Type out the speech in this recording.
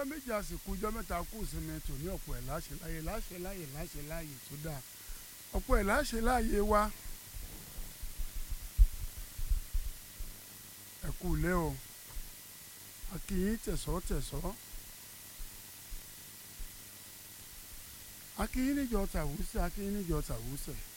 méjì àsìkò ọjọ́ mẹ́ta kù sinmi tòní ọ̀pọ̀ ẹ̀ láṣẹ láyé láṣẹ láyé láṣẹ láyé tó dáa ọ̀pọ̀ ẹ̀ láṣẹ láyé wa ẹ kú ilé o akínyín tẹ̀sọ́ tẹ̀sọ́ akínyín níjọ tàwùsẹ̀ akínyín níjọ tàwùsẹ̀